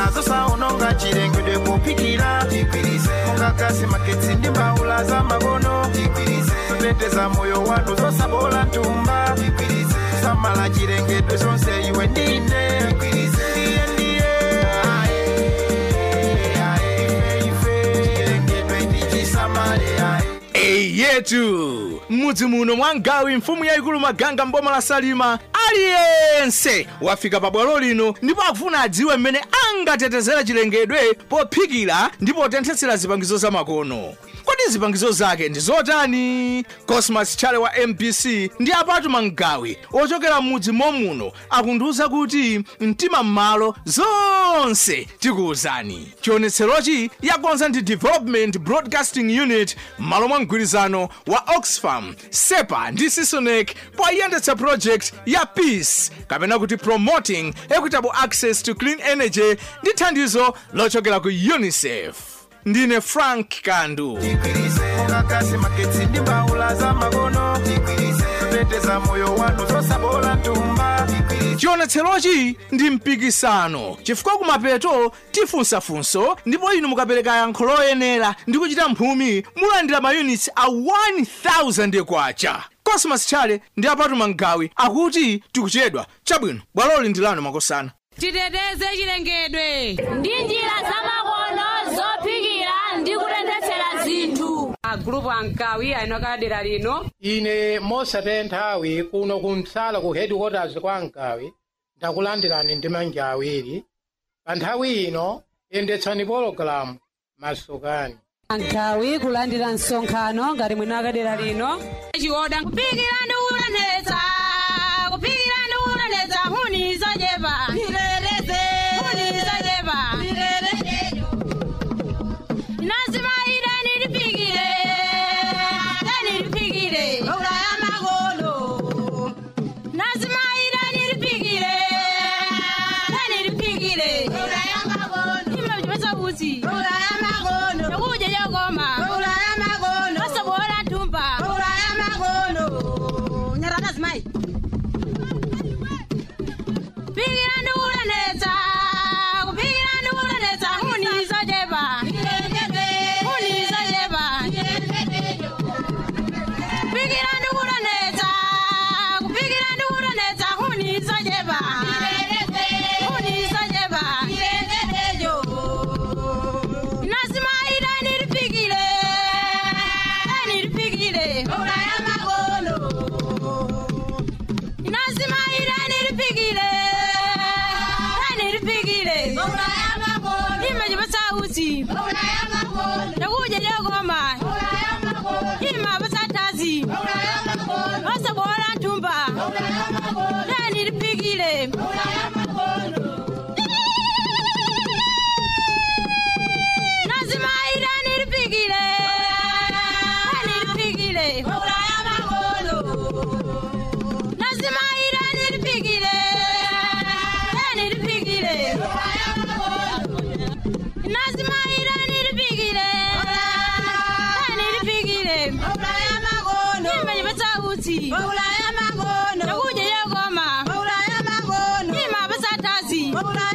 nazo saononga chilengedwe popikira mukakasi maketsi ndi mbawula za makono zoteteza moyo wanu zosabola ntumba samala chilengedwe zonse iwe ndine ndiye ndiye ae, ae, ife, ife, chilengedwe ndichisamale ae Ei yetu m'mudzi muno mwa ngawi mfumu yayikulu maganga mboma la salima aliyense wafika pabwalo lino ndipo akufuna adziwe mmene angatetezera chilengedwe pophikira ndi potenthetsera zipangizo zamakono kodi zipangizo zake ndi zotani cosmas chale wa mpc ndi apatu mangawi ochokera m'mudzi momuno akundiwuza kuti mtima m'malo zonse tikuwuzani chionetserochi yakonza ndi development broadcasting unit m'malo mwa mgwirizano wa oxfam sepa ndi sisonec poyendetsa project ya peace kapena kuti promoting equitable access to clean energy ndi thandizo lochokera ku unicef ndine frank kandu mukakasi maketsi ndi mbawula za makono zoteteza moyo wanu zosabola ntumba chionetserochi ndi mpikisano chifukwa kumapeto tifunsafunso ndipo inu mukapereka yankho loyenera ndi kuchita mphumi mulandira mayunits a 1000 kwacha cosmas chale ndi apatu mangawi akuti tikuchedwa chabwino bwaloli ndi lanu makosana titeteze chilengedwe ndi njira zamakono zophikira ndi kutenthetsera zinthu agulupu ankawi ayinoka dera lino ine mosataya nthawi kuno kumsala ku headquarters kwa ankawi ndakulandirani ndi manja awiri pa nthawi ino yendetsani pologalamu masukani ankawi kulandira msonkhano ngati mwina akadera lino chioda kuphikira ndi kutenthetse kuphikira ndi kutenthetse huni zochepa huni zochepa lazima idani liphikire dani liphikire ulaya makono lazima idani liphikire dani liphikire ulaya makono imachipesa kuti ulaya makono chakudya chakoma ulaya makono osabola ntumba ulaya makono nyarana zimayi Pigira ndi kutenetsa, kupigira ndi kutenetsa, huni zochepa. Huni zochepa. Pigira ndi kutenetsa, kupigira ndi kutenetsa, huni zochepa. Huni zochepa. Lazima idani lipikire, dani lipikire. Lazima idani lipikire, dani lipikire. Imechipesa uchi, chakudya chakoma. Imapesa tazi, osabola ntumba. Dani lipikire. Lazima idani lipikire, dani lipikire. Lazima idani lipikire, dani lipikire. Lazima idani lipikire, dani lipikire. Imechipesa uchi, chakudya chakoma. Imapesa tazi,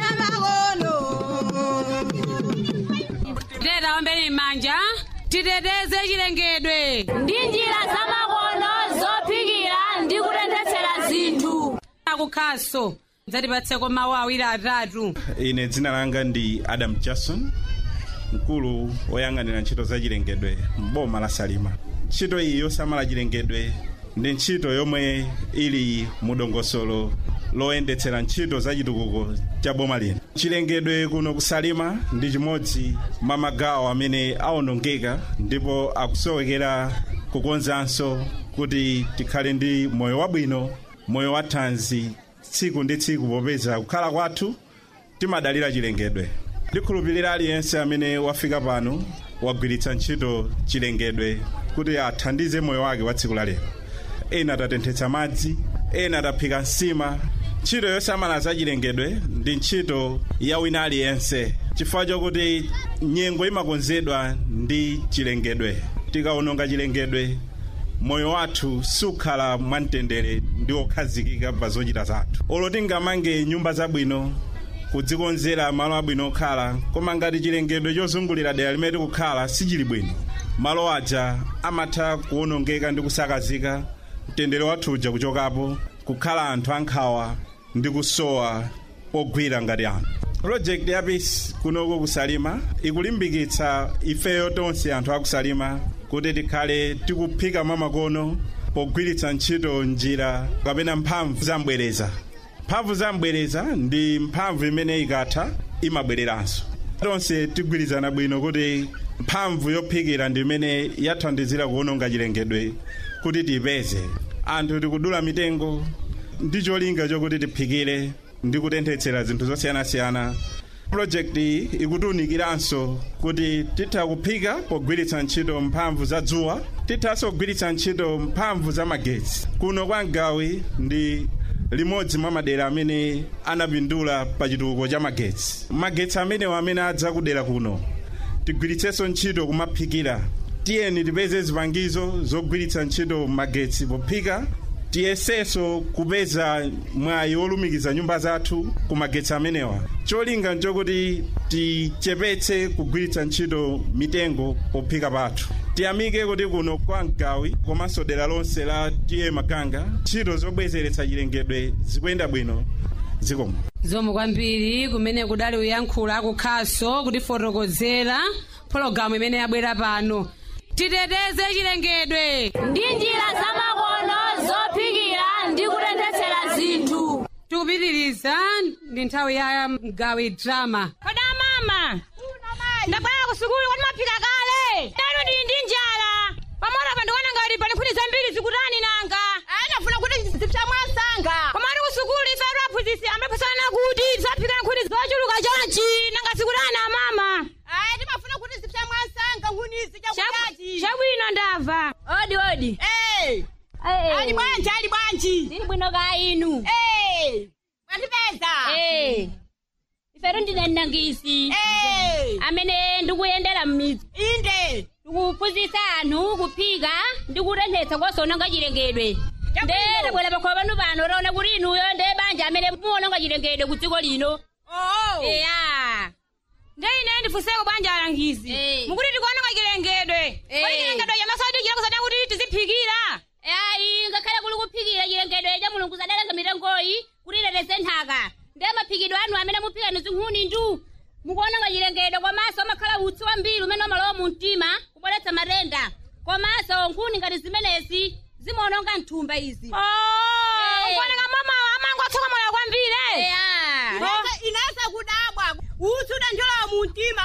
titeta ombeni m'manja titeteze chilengedwe ndi njira zamakono zophikira ndi kutenthetsera zinthu akukhaso dzatipatseko mawu awiri atatu ine dzina langa ndi adam jackson mkulu woyang'anira ntchito za chilengedwe m'boma la salima ntchito iyi yosamala chilengedwe ndi ntchito yomwe ili mu dongosolo loyendetsera ntchito za chitukuko cha boma lino chilengedwe kuno kusalima ndi chimodzi mwa magawo amene awonongeka ndipo akusowekera kukonzanso kuti tikhale ndi moyo wabwino moyo wathanzi tsiku ndi tsiku popeza kukhala kwathu timadalira chilengedwe ndikhulupirira aliyense amene wafika pano wagwiritsa ntchito chilengedwe kuti athandize moyo wake wa tsiku la lero ena atatenthetsa madzi ena ataphika nsima ntchito yosamala za chilengedwe ndi ntchito ya wina aliyense chifukwa chokuti nyengo imakonzedwa ndi chilengedwe tikawononga chilengedwe moyo wathu sukhala mwamtendere ndi okhazikika pa zochita zathu olo tingamange nyumba zabwino kudzikonzera malo abwino okhala koma ngati chilengedwe chozungulira dera limene tikukhala sichili bwino malo aja amatha kuwonongeka ndi kusakazika mtendere wathu uja kuchokapo kukhala anthu ankhawa ndi kusowa pogwira ngati anthu project ya peace kunoko kusalima ikulimbikitsa ifeyo tonse anthu akusalima kuti tikhale tikuphika mwamakono pogwiritsa ntchito njira kapena mphamvu zambwereza mphamvu zambwereza ndi mphamvu imene ikatha imabwereranso tonse tigwirizana bwino kuti mphamvu yophikira ndi imene yathandizira kuwononga chilengedwe kuti tiyipeze anthu tikudula mitengo ndi cholinga chokuti tiphikire ndi kutenthetsera zinthu zosiyanasiyana projekti iyi ikutiwunikiranso kuti titha kuphika pogwiritsa ntchito mphamvu za dzuwa tithanso kugwiritsa ntchito mphamvu za magetsi kuno kwa mgawi ndi limodzi mwa madera amene anapindula pa chitukuko cha magetsi magetsi amenewo amene adza kudera kuno tigwiritsenso ntchito kumaphikira tiyeni tipeze zipangizo zogwiritsa ntchito magetsi pophika tiyesenso kupeza mwayi wolumikiza nyumba zathu ku magetsi amenewa cholinga nchokuti tichepetse kugwiritsa ntchito mitengo pophika pathu tiyamike kuti kuno kwa mgawi komanso dera lonse la tiye makanga ntchito zobwezeretsa chilengedwe zikuyenda bwino zikomo zomwe kwambiri kumene kudali uyankhula akukhaso kutifotokozera pologalamu imene yabwera pano titeteze chilengedwe ndi njira zamakono zophikira ndi kutenthetsera zinthu tikupitiriza ndi nthawi ya mgawi drama koda mama ndabwera ku sukulu kuti maphika kale lero ndili ndi njala pamona pa ndikuona ngati pali nkhuni zambiri zikutani nanga anafuna kuti zipsa mwasanga komati ku sukulu ife aphunzitsi amaphunzana kuti tisaphika nkhuni zochuluka chonchi nanga zikutani mama ayi timafuna kuti zipsa mwasanga nkhunizi chakuchachi chabwino ndamva odi odi ali bwanji ali bwanji ndili bwino ka inu mwatipeza iferu ndine mnangisi amene ndikuyendera m'midzi inde ndikuphunzitsa anthu kuphika ndi kutenthetsa kosononga chilengedwe nde tabwera pakhola panu pano taona kuti inuyo nde banja amene muwononga chilengedwe ku dziko lino eya nde ine ndifunseko banja alangizi mukuti tikuononga chilengedwe kodi chilengedwe chamasadi chilakusada kuti tiziphikira ayi ngakhale kuli kuphikira chilengedwe cha mulungu sadalenga mitengoyi kuti iteteze nthaka ndi maphikidwe anu amene muphika ni zinkhuni ndu mukuononga chilengedwe komanso amakhala utsi wambiri umene umalowa mu mtima kubweretsa matenda komanso nkhuni ngati zimenezi zimaononga nthumba izi kuoneka mama amangotsuka moyo kwambiri inasa kudabwa utsi udanjolowa mu mtima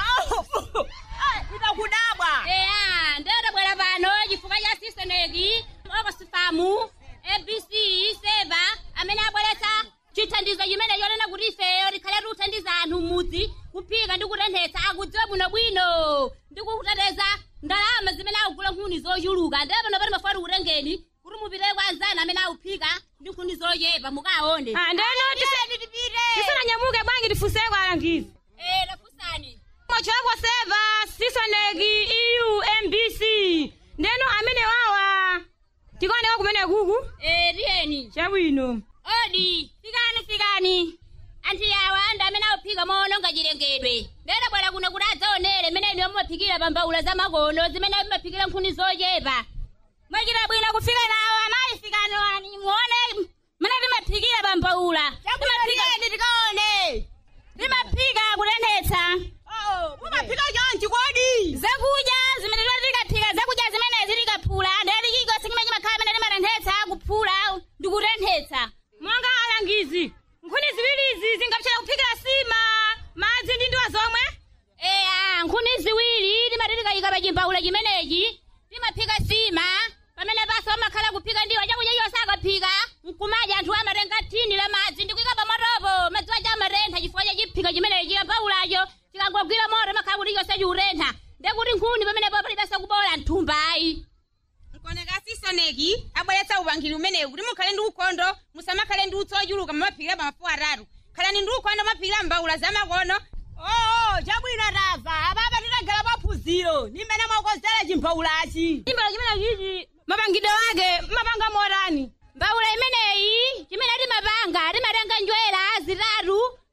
itakudabwa eya ndedabwera pano chifukwa cha siseneki okosifamu abc seva amene abweretsa chithandizo chimene chonena kuti ifeyo likhale tikuthandiza anthu m'mudzi kuphika ndi kutenthetsa akudziwe bwinobwino ndi kuteteza ndalama zimene akugula nkhuni zochuluka ndiye pano pati mafuna kutengeni kuti mupite kwa anzanu amene akuphika ndi nkhuni zochepa mukaone tisananyamuke bwanji tifunseko alangizi tafunsani mochokwa seva sisoneki eu mbc ndeno amene wawa tikaoneka kumene kuku tiyeni chabwino odi fikani fikani anthu yawa ndi amene akuphika moononga chilengedwe ndedabwera kuno kuti adzaonere mmene inu mumaphikira pa mbaula za makono zimene mumaphikira nkhuni zochepa mwachita bwino kufika nawo amayi fikani wani muone mmene timaphikira pa mbaula timaphikani tikaone timaphika kutenthetsa mumaphika chonchi kodi zakudya zimene tikaphika zakudya zimene zikaphula ndeti chikosi chimene chimakhala mene timatenthetsa kuphula ndi kutenthetsa monga alangizi nkhuni ziwirizi zingapchera kuphikira sima madzi ndi ndiwa zomwe eya nkhuni ziwiri timati tikayika pa chimbaula chimenechi timaphika sima pamene paso amakhala kuphika ndiwa chakudya chonse akaphika nkumadya anthu amatenga thini la madzi ndikuyika pa matopo madzi waja amatentha chifukwa cha chiphika chimenechi chimbaulacho chikangogwira moto makhala kuti chonse chiutentha ndekuti nkhuni pamene po palibenso kubola nthumbayi nkoneka sisoneki abweretsa upangiri umenewu kuti mukhale ndi ukhondo musamakhale ndi utsi ochuluka mumaphikira pa mafuwa atatu khalani ndi ukhondo mumaphikira mbaula zamakono oo chabwino tava apapa titagala paphunziro ni mmene mwakonzera chimbaulachi chimbaula chimenechichi mapangidwe ake mapanga motani mbaula imeneyi chimene timapanga timatenga njwera zitatu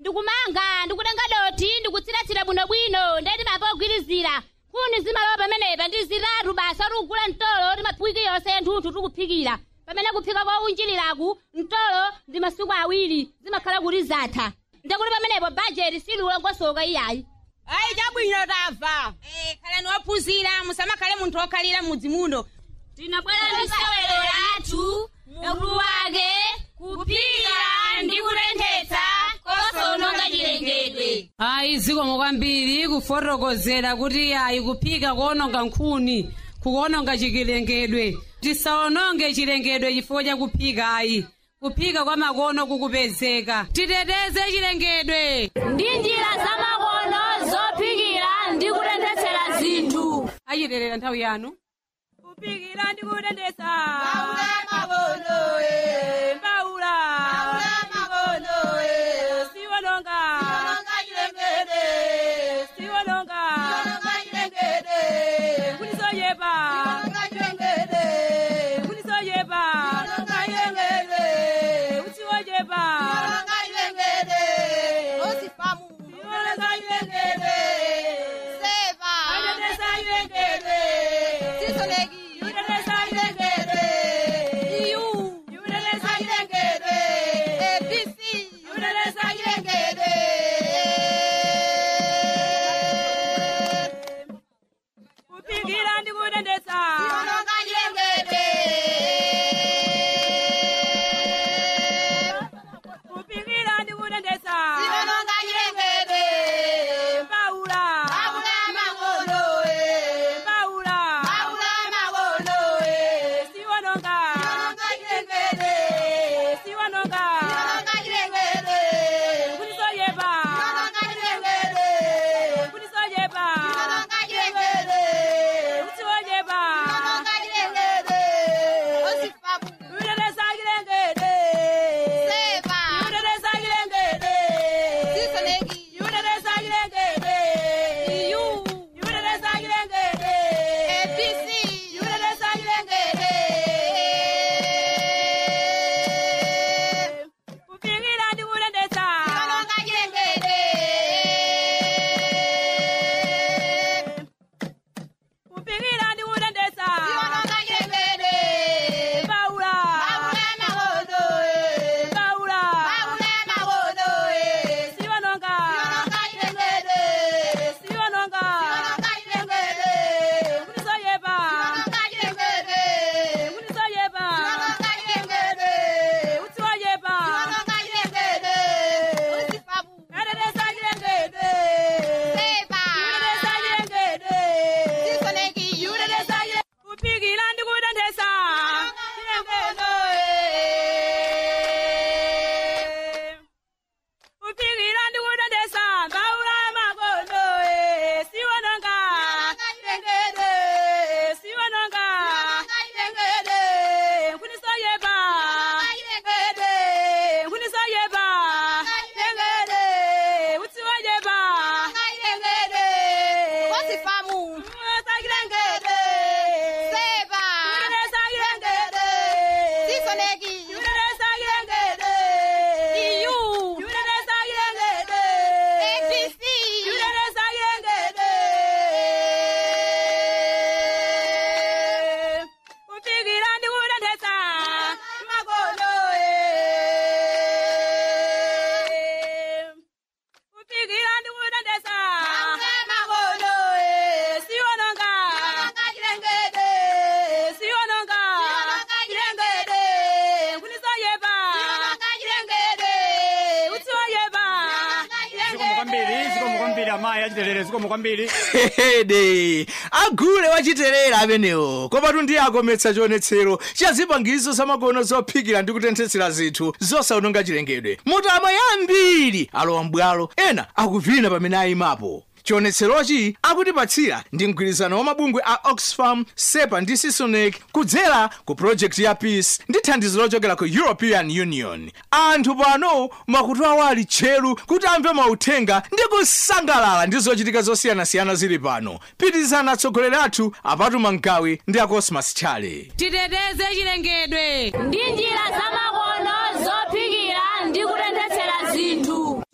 ndikumanga ndikutenga doti ndikutsiratsira bwinobwino ndeti mapa kugwirizira kuni zimalowa pamenepa ndi zitatu basa tikugula mtolo timaphwiki yonse nthunthu tikuphikira pamene kuphika kwa unjirilaku mtolo ndi masiku awiri zimakhala kuti zatha ndekuti pamenepo bajeti siliulongosoka iyayi ayi chabwino tamva Eh, khalani wophunzira musamakhale munthu wokhalira mudzi muno tinabwera ndi sewero lathu mulu wake kuphika ndi kutenthetsa kosononga chilengedwe ayi zikomo kwambiri kufotokozera kuti ayi kuphika kuononga nkhuni kuononga chilengedwe tisaononge chilengedwe chifukwa cha kuphika ayi kuphika kwa makono kukupezeka titeteze chilengedwe ndi njira zamakono zophikira ndi kutenthetsera zinthu achiterera nthawi yanu kuphikira ndi kutenthetsa mbaula makono e mbaula mbaula makono e siwononga siwononga chilengedwe siwononga siwononga chilengedwe kunisoyepa siwononga chilengedwe kunisoyepa siwononga chilengedwe usiwoyepa siwononga chilengedwe osifamu siwononga chilengedwe seva kutenthetsa chilengedwe sisoleki kutenthetsa chilengedwe iyu kutenthetsa chilengedwe abc kutenthetsa chilengedwe kuphikira ndi kutenthetsa siwononga chilengedwe kuphikira ndi kutenthetsa siwononga chilengedwe mbaula mbaula makono e mbaula mbaula makono e siwononga siwononga chilengedwe siwononga siwononga chilengedwe kunisoyepa siwononga chilengedwe kunisoyepa siwononga chilengedwe usiwoyepa siwononga chilengedwe osifamu kuteteza chilengedwe seva kuteteza chilengedwe sisoleki kuteteza chilengedwe iyu kuteteza chilengedwe abc kuteteza chilengedwe kuphikira ndi kutenthetsa siwononga chilengedwe kuphikira ndi kutenthetsa siwononga chilengedwe mbaula mbaula makono e mbaula mbaula makono e siwononga siwononga chilengedwe siwononga siwononga chilengedwe kunisoyepa siwononga chilengedwe kunisoyepa siwononga chilengedwe usiwoyepa siwononga chilengedwe usifabu kateteza chilengedwe seba kuteteza chilengedwe sisoleki kuteteza chilengedwe kuphikira ndi kutenthetsa chilengedwe kuphikira ndi kutenthetsa mbaula makono e siwononga chilengedwe siwononga chilengedwe kunisoyepa chilengedwe kunisoyepa chilengedwe usiwoyepa chilengedwe kosifamu kuteteza chilengedwe seba kuteteza chilengedwe sisoleki kuteteza chilengedwe iyu kuteteza chilengedwe abc kuteteza chilengedwe kuphikira ndi kutenthetsa makono e kuphikira ndi kutenthetsa makono e siwononga chilengedwe siwononga chilengedwe kunisoyepa chilengedwe usiwoyepa zikomo kwambiri zikomo kwambiri amayi achiterere zikomo kwambiri hehede agule wachiterera amenewo kopatu ndiye akometsa chionetsero cha zipangizo zamakono zophikira ndi kutenthetsera zinthu zosaononga chilengedwe mutama yambiri alowa mbwalo ena akuvina pamene ayimapo chionetserochi akutipatsira ndi mgwirizano wa mabungwe a oxfam sepa ndi sisonec kudzera ku projekti ya peace ndi thandizo lochokera ku european union anthu pano makutu awo ali tcheru kuti amve mauthenga ndi kusangalala ndi zochitika zosiyanasiyana zili pano pitizana atsogoleri athu apatu mangawi ndi a cosmas chale titeteze chilengedwe ndi njira zamakono zophikira ndi kutenthetsera zinthu ndi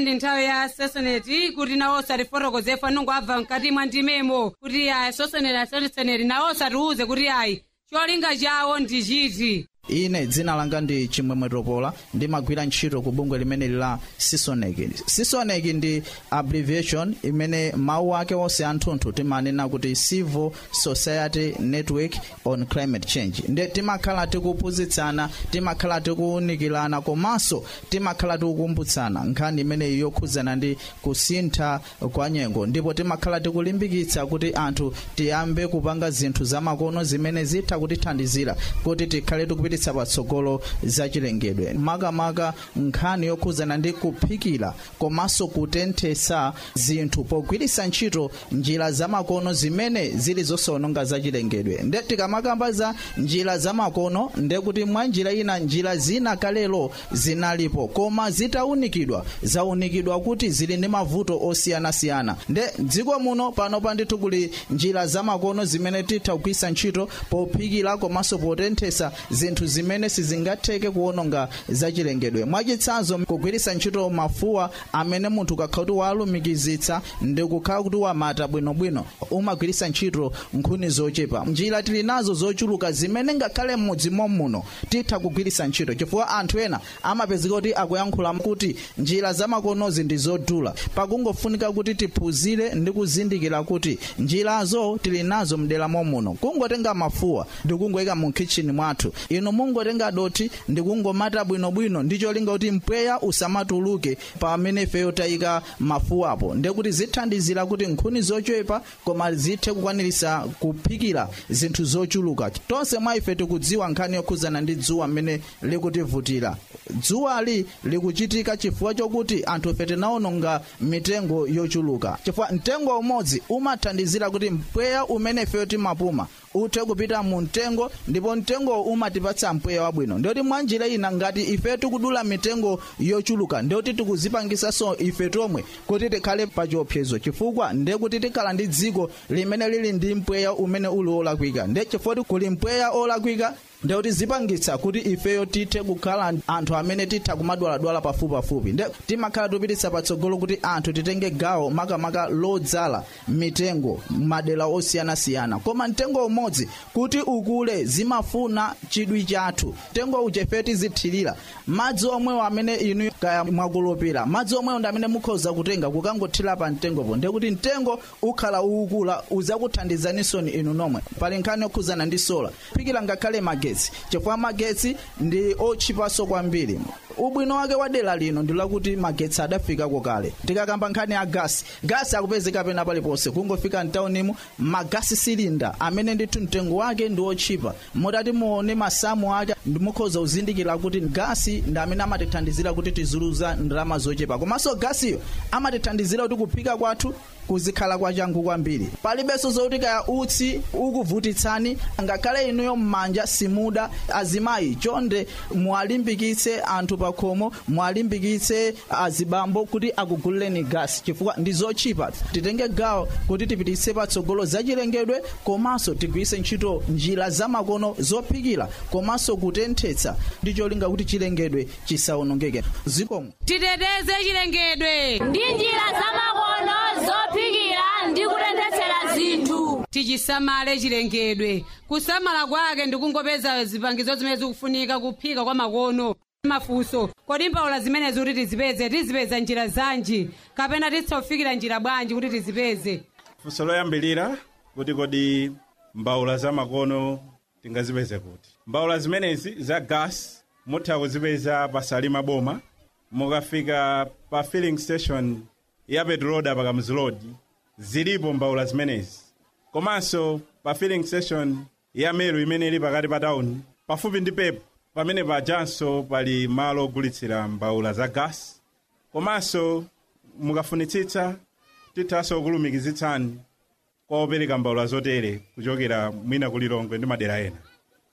ndi nthawi ya sesoneti kuti nawonso atifotokozepo anungo abva mkati mwa ndimemo kuti ayi sosoneti asesoneti nawonso atiuze kuti ayi cholinga chawo ndi chiti ine dzina langa ndi chimwemwe topola ndimagwira ntchito ku bungwe limeneli la sisonec sisonec ndi abbreviation imene mawu ake onse anthunthu timanena kuti civil society network on climate change nde timakhala tikuphunzitsana timakhala tikuwunikirana komanso timakhala tikukumbutsana nkhani imeneyi yokhudzana ndi kusintha kwa nyengo ndipo timakhala tikulimbikitsa kuti anthu tiyambe kupanga zinthu zamakono zimene zitha kutithandizira kuti tikhale tikupititsa patsogolo zachilengedwe makamaka nkhani yokhudzana ndi kuphikira komanso kutenthesa zinthu pogwiritsa ntchito njira zamakono zimene zili zosawononga zachilengedwe nde tikamakamba za njira zamakono nde kuti mwa njira ina njira zina kalelo zinalipo koma zitawunikidwa zawunikidwa kuti zili ndi mavuto osiyanasiyana nde dziko muno pano pandithu kuli njira zamakono zimene titha kugwiritsa ntchito pophikira komanso potenthesa zinthu zimene sizingatheke kuwononga zachilengedwe mwachitsanzo kugwiritsa ntchito mafuwa amene munthu ukakhala kuti walumikizitsa ndi kukhala kuti wamata bwinobwino umagwiritsa ntchito nkhuni zochepa njira tili nazo zochuluka zimene ngakhale m'mudzi muno titha kugwiritsa ntchito chifukwa anthu ena amapezeka kuti akuyankhula kuti njira zamakonozi ndi zodula pakungofunika kuti tiphunzire ndi kuzindikira kuti njirazo tili nazo mdera muno kungotenga mafuwa ndi kungoyika mu kitchen mwathu inu mungotenga doti ndi kungomata bwinobwino ndi cholinga kuti mpweya usamatuluke pamene ifeyo tayika mafuwapo ndekuti zithandizira kuti nkhuni zochepa koma zithe kukwanirisa kuphikira zinthu zochuluka tonse mwa ife tikudziwa nkhani yokhudzana ndi dzuwa mmene likutivutira dzuwali likuchitika chifukwa chokuti anthu ife tinawononga mitengo yochuluka chifukwa mtengo umodzi umathandizira kuti mpweya umene ifeyo timapuma uthe kupita mu mtengo ndipo mtengo umatipatsa mpweya wabwino ndiyoti mwa njira ina ngati ife tikudula mitengo yochuluka ndiyoti tikuzipangisanso ife tomwe kuti tikhale pa chiopsezo chifukwa ndiye kuti tikhala ndi dziko limene lili ndi mpweya umene uli olakwika ndiye chifukwa kuli mpweya olakwika ndekuti zipangitsa kuti ifeyo tithe kukhala anthu amene titha kumadwaladwala pafupipafupi nde timakhala tupititsa patsogolo kuti anthu titenge gawo makamaka lodzala mitengo madera osiyanasiyana koma mtengo umodzi kuti ukule zimafuna chidwi chathu mtengo uja ife tizithirira madzi omwewo amene inu kaya mwakulopera madzi omwewo ndi amene mukhoza kutenga kukangothira pa mtengopo ndekuti mtengo ukhala ukula uzakuthandizanisoni inu nomwe pali nkhani yokhudzana ndi sola phikira ngakhale magetsi magetsi chifukwa magetsi ndi otchipanso kwambiri ubwino wake wa dera lino ndi lakuti magetsi adafikako kale tikakamba nkhani ya gasi gasi akupezeka pena paliponse kungofika mtaunimu magasi silinda amene ndithu mtengo wake ndi otchipa motati muone masamu ake ndimukhoza kuzindikira kuti gasi ndi amene amatithandizira kuti tizuluza ndalama zochepa komanso gasiyo amatithandizira kuti kuphika kwathu kuzikhala kwachangu kwambiri palibenso zokuti kaya utsi ukuvutitsani ngakhale inuyo mmanja simuda azimayi chonde mwalimbikitse anthu pakhomo mwalimbikitse azibambo kuti akugulireni gasi chifukwa ndi zochipa titenge gawo kuti tipititse patsogolo zachilengedwe komanso tigwiritse ntchito njira zamakono zophikira komanso kutenthetsa ndi cholinga kuti chilengedwe chisawonongeke zikomo titeteze chilengedwe ndi njira zamakono zophikira ndi kutenthetsera zinthu tichisamale chilengedwe kusamala kwake ndikungopeza zipangizo zimene zikufunika kuphika kwa makono mafunso kodi mbawula zimenezi kuti tizipeze tizipeza njira zanji kapena titsofikira njira bwanji kuti tizipeze funso loyambilira kuti kodi mbawula zamakono tingazipeze kuti mbawula zimenezi za gas mutha kuzipeza pa salima boma mukafika pa filling station ya petroda pa Kamuzu Road zilipo mbawula zimenezi komanso pa filling station ya meru imene ili pakati pa tawuni pafupi ndi pepo pamene pajanso pali malo ogulitsira mbawula za gas komanso mukafunitsitsa tithanso kulumikizitsani kwa opereka mbawula zotere kuchokera mwina kulilongwe ndi madera ena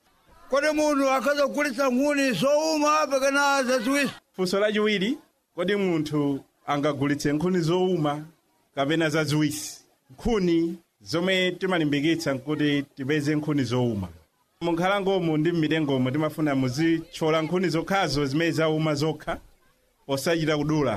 kodi munthu akhoza kugulitsa nkhuni zowuma kapena zaziwisi funso lachiwiri kodi munthu angagulitse nkhuni zowuma kapena zaziwisi nkhuni zomwe timalimbikitsa nkuti tipeze nkhuni zowuma munkhalangomu ndi mmitengomo timafuna muzithyola nkhuni zokhazo zimene zauma zokha posachita kudula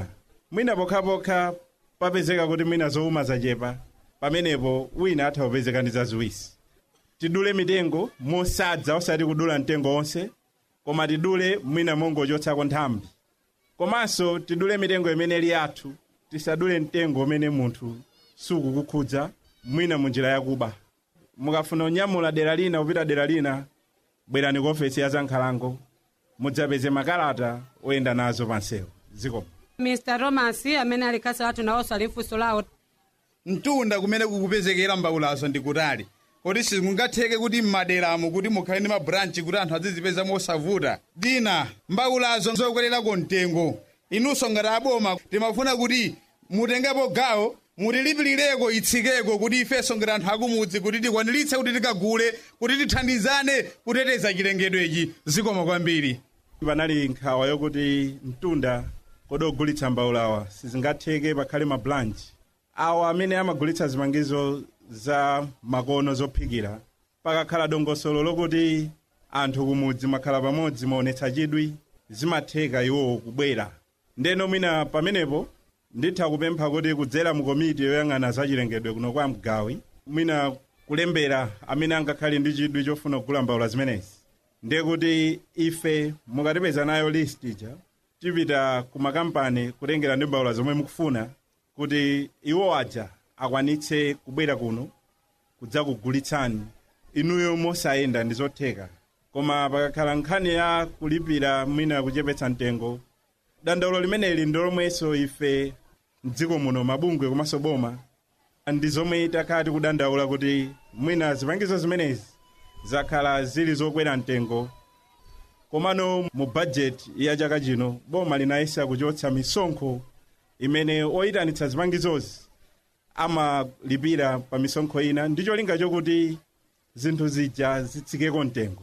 mwina pokhapokha papezeka kuti mwina zowuma zachepa pamenepo wina atha kupezeka ndi zaziwisi tidule mitengo mosadza osati kudula mtengo onse koma tidule mwina mongochotsako nthambi komanso tidule mitengo imene ili yathu tisadule mtengo umene munthu sukukukhudza mwina munjira yakuba mukafuna kunyamula dera lina kupita dera lina bwerani ku ofesi ya zankhalango mudzapeze makalata oyenda nazo pansewu zikomo mr thomas amene ali kasi athu nawonso ali mfunso lawo mtunda kumene kukupezekera mbawulazo ndi kutali kodi simungatheke kuti m'maderamo kuti mukhale ndi mabranchi kuti anthu adzizipeza mosavuta dina mbawulazo zokwererako mtengo inunso ngati aboma timafuna kuti mutengepo gawo mutilipilireko itsikeko kuti ifenso ngati anthu akumudzi kuti tikwaniritse kuti tikagule kuti tithandizane kuteteza chilengedwechi zikoma kwambiri panali nkhawa yokuti mtunda kodi ogulitsa mbawulawa sizingatheke pakhale mabranchi awa amene amagulitsa zipangizo za makono zophikira pakakhala dongosolo lokuti anthu kumudzi makhala pamodzi maonetsa chidwi zimatheka iwowo kubwera ndeno mwina pamenepo nditha kupempha kuti kudzera mu komiti yoyang'ana zachilengedwe kuno kwa mgawi mwina kulembera amene angakhale ndi chidwi chofuna kugula mbawula zimenezi ndiye kuti ife mukatipeza nayo list ija tipita ku makampani kutengera ndi mbawula zomwe mukufuna kuti iwo aja akwanitse kubwera kuno kudzakugulitsani inuyo mosayenda ndi zotheka koma pakakhala nkhani ya kulipira mwina kuchepetsa mtengo dandaulo limeneli ndi lomwenso ife mdziko muno mabungwe komanso boma ndi zomwe takhala tikudandaula kuti mwina zipangizo zimenezi zakhala zili zokwera mtengo komano mu bajeti ya chaka chino boma linayesa kuchotsa misonkho imene oyitanitsa zipangizozi amalipira pa misonkho ina ndi cholinga chokuti zinthu zija zitsikeko mtengo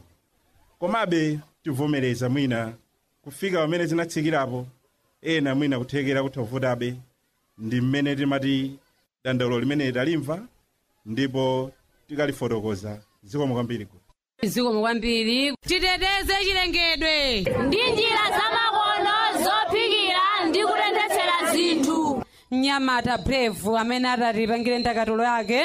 komabe tivomereza mwina kufika pamene zinatsikirapo ena mwina kuthekera kuthovutabe ndi mmene timati dandaulo limene talimva ndipo tikalifotokoza zikomo kwambiri zikomo kwambiri titeteze chilengedwe ndi njira zamakono zophikira ndi kutenthetsera zinthu mnyamata brave amene atatipangire ndakatulo yake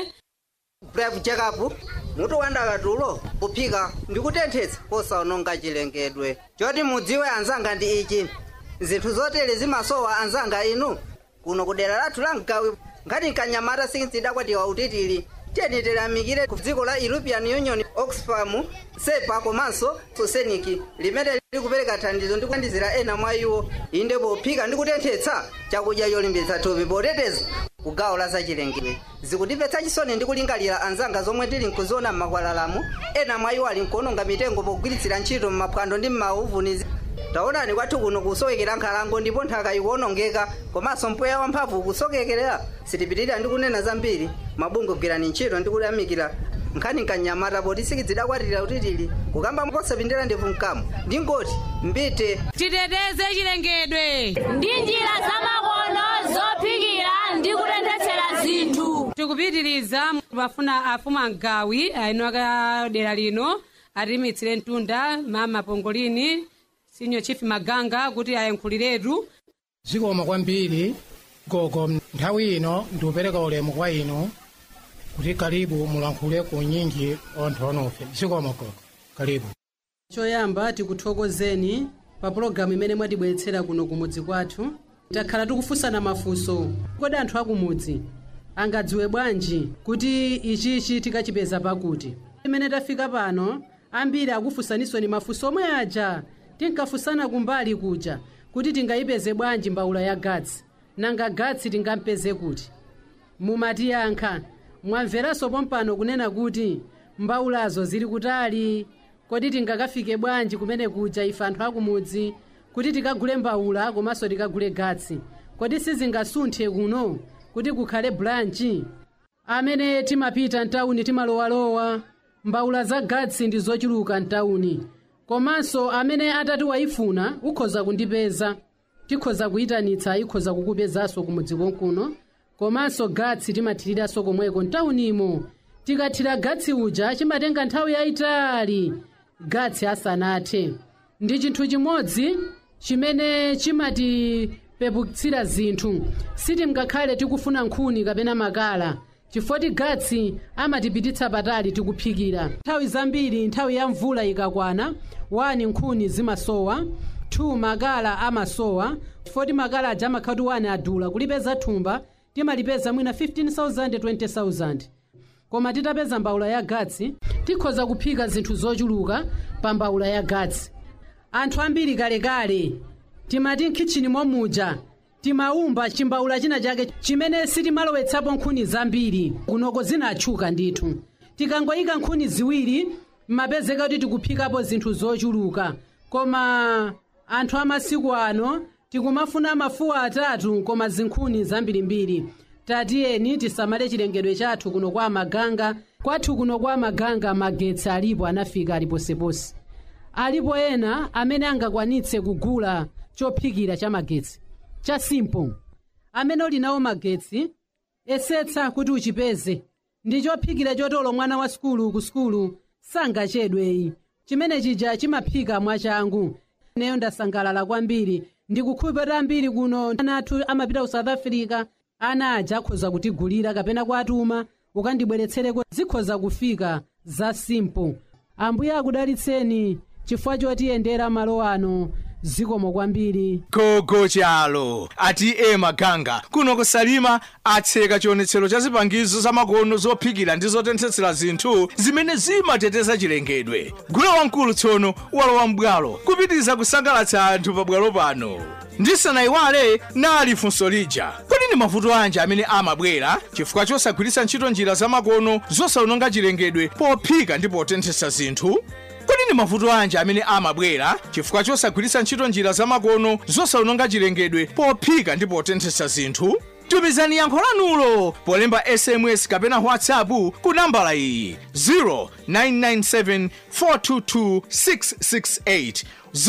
brave jacob mutu wa ndakatulo kuphika ndi kutenthetsa posaononga chilengedwe choti mudziwe anzanga ndi ichi zinthu zotere zimasowa anzanga inu kuno kudera lathu la mgawi ngati nkanyamata sinzidakwatiwa utitili tiyeni tilamikire ku dziko la european union oxfam sepa komanso soseniki limene likupereka thandizo ndi kuthandizira ena mwa iwo inde pophika ndi kutenthetsa chakudya cholimbitsa thupi poteteza ku gawo la zachilengedwe zikutipetsa chisoni ndi kulingalira anzanga zomwe tili nkuziona m'makwalalamu ena mwa iwo ali nkuononga mitengo pogwiritsira ntchito m'maphwando ndi m'mauvuni taonani kwathu kuno kusowekera nkhalango ndipo nthaka ikuonongeka komanso mpweya wamphamvu ukusokekerera sitipitirira ndi kunena zambiri mabungwe gwirani ntchito ndi kuyamikira nkhani nkanyamata poti sikidzidakwatira utitili kukamba posapindira ndevu mkamu ndingoti mbite titeteze chilengedwe ndi njira zamakono zophikira ndi kutenthetsera zinthu tikupitiriza mafuna afumu amgawi aino akadera lino atimitsire mtunda mama pongolini sinyo chief maganga kuti ayankhuliratu zikoma kwambiri gogo nthawi ino ndikupereka ulemu kwa inu kuti kalibu mulankhule ku nyinji onthu onofe zikoma gogo kalibu choyamba tikuthokozeni pa pologalamu imene mwatibweretsera kuno kumudzi kwathu takhala tikufunsana mafunso kodi anthu akumudzi angadziwe bwanji kuti ichichi tikachipeza pakuti imene tafika pano ambiri akufunsaninso ni mafunso omwe aja tinkafunsana kumbali kuja kuti tingayipeze bwanji mbawula ya gatsi nanga gatsi tingampeze kuti mumatiyankha mwamveranso pompano kunena kuti mbawulazo zili kutali kodi tingakafike bwanji kumene kuja ife anthu akumudzi kuti tikagule mbawula komanso tikagule gatsi kodi sizingasunthe kuno kuti kukhale blanchi amene timapita mtawuni timalowalowa mbawula za gatsi ndi zochuluka mtawuni komanso amene atati wayifuna ukhoza kundipeza tikhoza kuyitanitsa ikhoza kukupezanso kumudzi konkuno komanso gatsi timathiriranso komweko mtawunimo tikathira gatsi uja chimatenga nthawi yayitali gatsi asanathe ndi chinthu chimodzi chimene chimati pepukitsira zinthu sitingakhale tikufuna nkhuni kapena makala chifukwa gatsi amatipititsa patali tikuphikira nthawi zambiri nthawi ya mvula ikakwana 1 nkhuni zimasowa 2 makala amasowa chifukwa makala aja amakhati 1 adula kulipeza thumba timalipeza mwina 15000 20000 koma titapeza mbawula ya gatsi tikhoza kuphika zinthu zochuluka pa mbawula ya gatsi anthu ambiri kalekale timati mkhichini momuja timaumba chimbawula china chake chimene sitimalowetsapo nkhuni zambiri kunoko zinatchuka ndithu tikangoyika nkhuni ziwiri mmapezeka kuti tikuphikapo zinthu zochuluka koma anthu amasiku ano tikumafuna mafuwa atatu koma zinkhuni zambirimbiri tatiyeni tisamale chilengedwe chathu kuno kwa maganga kwathu kuno kwa maganga magetsi alipo anafika aliponseponse alipo ena amene angakwanitse kugula chophikira cha magetsi cha simple amene uli nawo magetsi esetsa kuti uchipeze ndi chophikira chotolo mwana wa sukulu ku sukulu sangachedweyi chimene chija chimaphika mwachangu neyo ndasangalala kwambiri ndikukhulupirira ambiri kuno ana athu amapita ku south africa ana aja akhoza kutigulira kapena kuatuma ukandibweretsereko zikhoza kufika za simple ambuye akudalitseni chifukwa chotiyendera malo ano zikomo kwambiri gogo chalo ati e maganga kuno kusalima atseka chionetsero cha zipangizo zamakono zophikira ndi zotenthetsera zinthu zimene zimateteza chilengedwe gule wamkulu tsono walowa mbwalo kupitiriza kusangalatsa anthu pabwalo pano ndisanayiwale nali funso lija kodi ndi mavuto anji amene amabwera chifukwa chosagwiritsa ntchito njira zamakono zosawononga chilengedwe pophika ndi potenthetsa zinthu kodi ndi mavuto anji amene amabwera chifukwa chosagwiritsa ntchito njira zamakono zosawononga chilengedwe pophika ndi potenthetsa zinthu tumizani yankho lanulo polemba sms kapena whatsapp ku nambala iyi 0997 422 668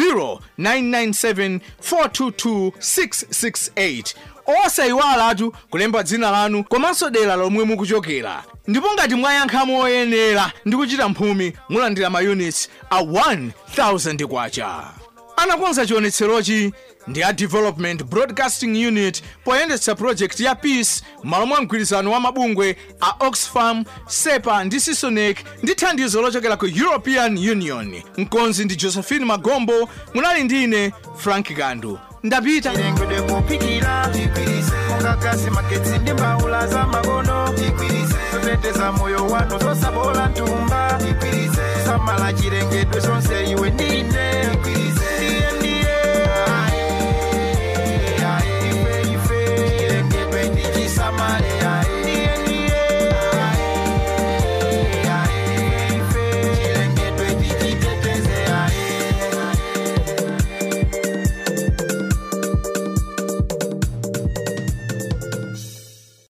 0997 422 668 osayiwalatu kulemba dzina lanu komanso dera lomwe mukuchokera ndipo ngati mwayankha moyenera ndi kuchita mphumi mulandira mayunits a 1000 kwacha anakonza chionetserochi ndi a development broadcasting unit poyendetsa project ya peace malo mwa mgwirizano wa mabungwe a oxfam sepa ndi sisonec ndi thandizo lochokera ku european union mkonzi ndi josephine magombo munali ndine frank gandu ndapita chilengedwe kuphikira mungagasi magetsi ndi mbawula za makono zoteteza moyo wanu zosabola ntumba samala chilengedwe zonse iwe ndi